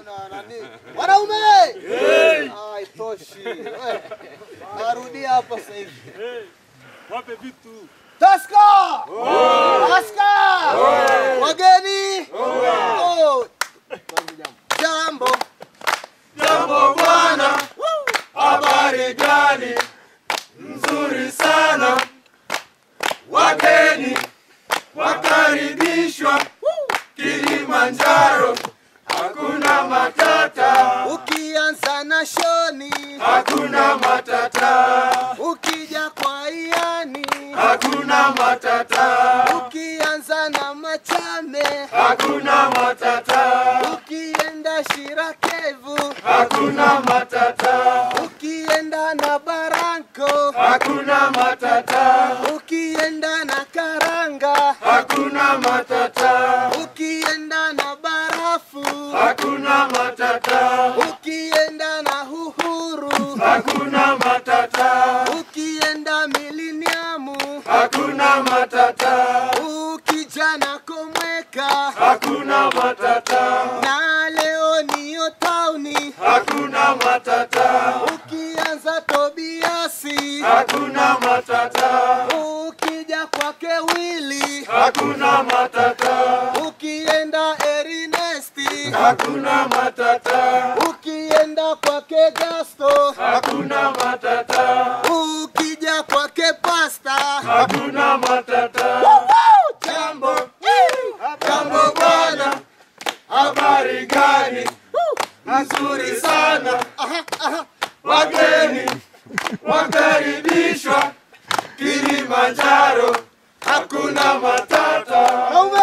na nani? Wanaume! Ah, haitoshi. We, Narudia hapa sasa hivi. Wape vitu. Taska! Taska! Wageni! Oh. Jambo. Jambo bwana, habari gani? Nzuri sana. Wageni wakaribishwa Kilimanjaro, hakuna matata, Ukianza na shoni, hakuna matata, ukija kwa iani, hakuna matata, ukianza na machame, hakuna matata, ukienda Shirakevu, hakuna matata, ukienda na Baranko, hakuna matata, ukienda na Karanga, hakuna matata, ukienda na Barafu, hakuna matata, ukienda na Uhuru, hakuna matata, ukienda Miliniamu, hakuna matata, ukija na Komweka, hakuna matata, na leo niyo tauni, hakuna matata, ukianza Tobiasi, hakuna matata, ukija kwake Wili, hakuna matata, ukienda Ernesti, hakuna matata, ukienda kwake Gasto, hakuna matata, ukija kwake Pasta, hakuna matata. Jambo, jambo bwana, habari gani? Nzuri sana. Wageni wakaribishwa Kilimanjaro, hakuna matata. Wanaume!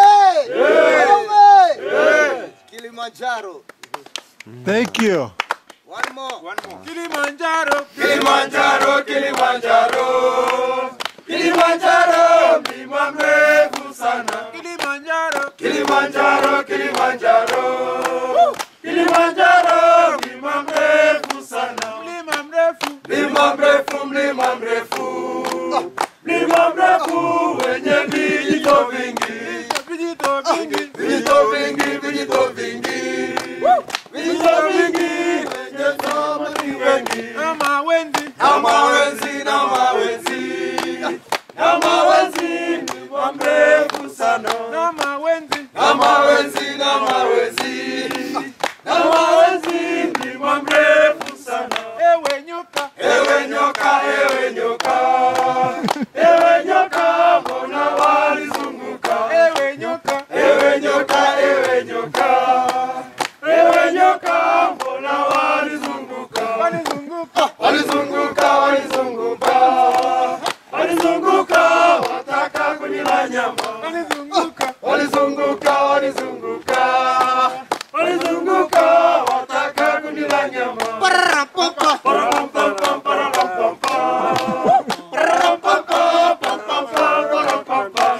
Wanaume! Kilimanjaro. Thank you. One more. One more. Kilimanjaro. Kilimanjaro, Kilimanjaro, Kilimanjaro, mlima mrefu sana. Kilimanjaro. Kilimanjaro, Kilimanjaro, Kilimanjaro, mlima mrefu sana. Mlima mrefu. Mlima mrefu, mlima mrefu, mlima mrefu wenye vijito vingi, Vijito vingi. vijito vingi, vijito vingi, vijito vingi wenye samaki wengi. Kama wendi. na mawenzi na mawenzi na mawenzi mlima mrefu sana Kama wendi. na mawenzi na mawenzi na mawenzi mlima mrefu sana Ewe nyoka. ewe nyoka ewe nyoka ewe nyoka mbona walizunguka Ewe nyoka. ewe nyoka ewe nyoka ewe nyoka mbona walizunguka Walizunguka. walizunguka walizunguka walizunguka wataka kunila nyama Walizunguka. walizunguka walizunguka walizunguka wataka kunila nyama Parapapa. Parapampam, parapampam, parapampam, parapampam.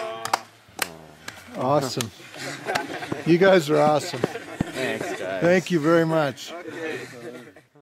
Awesome. You guys are awesome. Thanks, guys. Thank you very much.